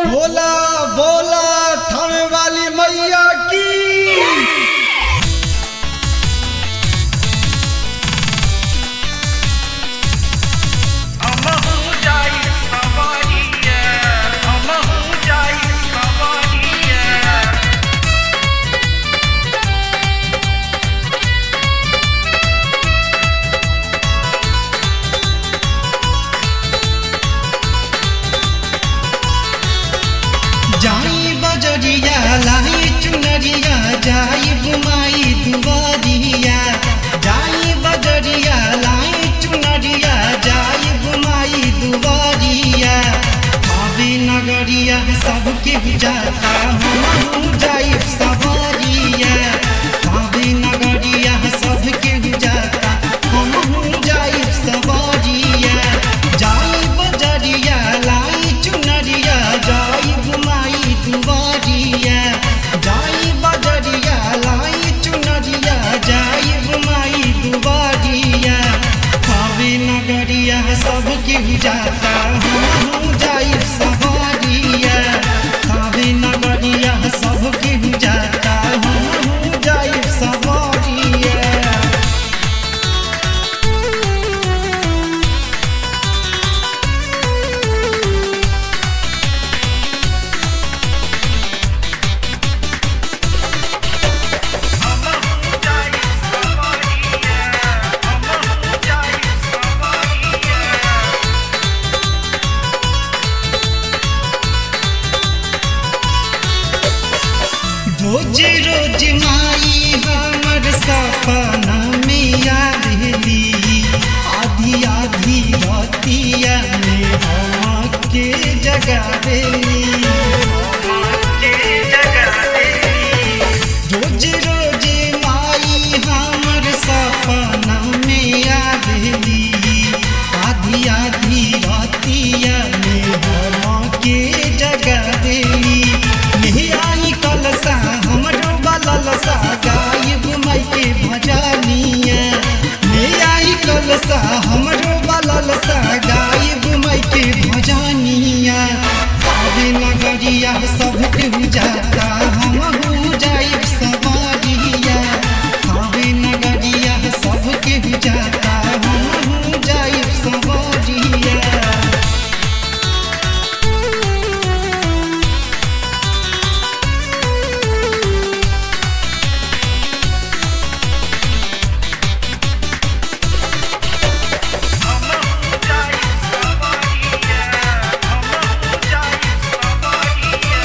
बोला बोला थाने वाली मैया की अमहु जाई सवारिया अमहु जाई सवारिया जाई बजरिया लाई चुनरिया जाई बुमाई दुआरिया जाई बजरिया लाई चुनरिया जाई बुमाई दुआरिया भाभी नगरिया सबके जाता हम जाई सवारिया भाभी नगरिया सबके जाता हम जाई सवारिया जाई बजरिया लाई चुनरिया जाई घुमाई दुआरिया जाई बजरिया लाई चुनरिया जाई घुमाई दुआरिया खावे नगरिया सबके जाता हम जाई सवारिया खावे नगरिया सबके जाता हम जाई सवारिया अमहु जाई सवारिया अमहु जाई सवारिया रोज रोज माई हमर सपना में आवेली आधी आधी रतिया में हम के जगावेली के जगह देली रोज रोज माई हमर सपना में आवेली आधी आधी रतिया में हम के जगावेली नहीं आई कलसा हमरो बललसा गायब माई के भजनिया नहीं आई कलसा हमरो बललसा गायब माई के भजनिया आवे नगरिया सब के जाता हम हो जाए सवारिया आवे नगरिया सब के जाता हम हो जाए सवारिया अमहु जाई सवारिया अमहु जाई सवारिया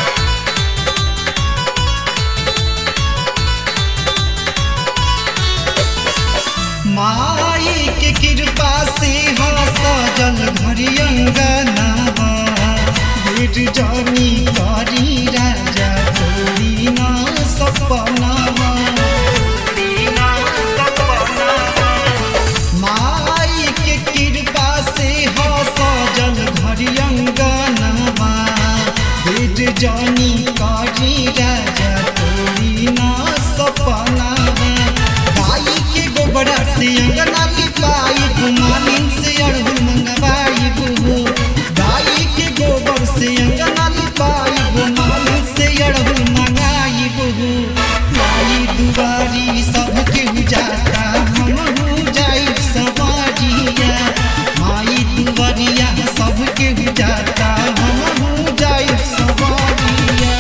माई के कृपा से हा सजल घर अंगनावा भेट जानी करी राजा तोरी ना सपनावा दीना सपनावा माई के कृपा से हा सजल घर अंगनावा भेट जानी करी राजा तोरी ना सपनावा गाई के गोबरा से अंगना लिपाई घुमालिन से अड़हुल मंगवाई बुहो गाई के गोबर से अंगना लिपाई घुमालिन से अड़हुल मंगाई बुहो माई दुआरी सबके जाता हम हो जाई सवारिया माई दुआरिया सबके जाता हम हो जाई सवारिया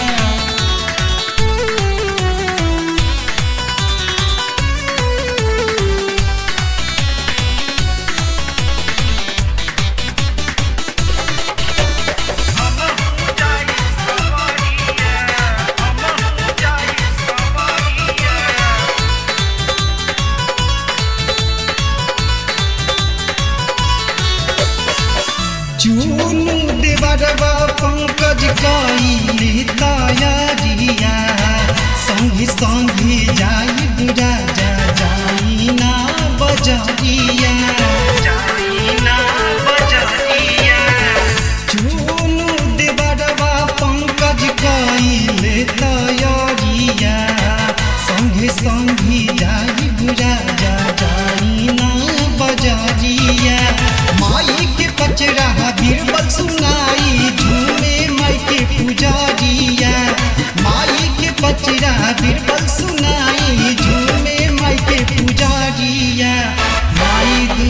अमहु जाई सवारिया अमहु जाई सवारिया चूनु देवरवा पंकज कइले तयारिया संगी संगी जाई बुरा जा जाई ना बजरिया जाईना बजरिया चूनु देवरवा पंकज कइले तयारिया संगी संगी जाई बुरा जा जाई ना बजरिया माई के पचरा बीरबल सुनाई झूमे माई के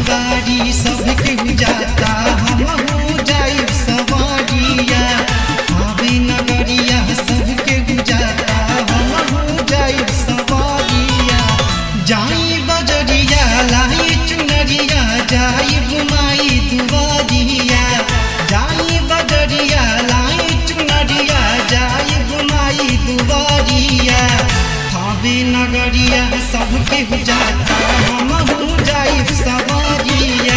बारी सबके जाता हमहू जाई सवारिया आवे नगरिया सबके जाता हमहू जाई सवारिया जाई बजरिया लाई चुनरिया जाई बुमाई दुआरिया जाई बजरिया लाई चुनरिया जाई बुमाई दुआरिया थावे नगरिया सबके जाता हमहू जाई सवारिया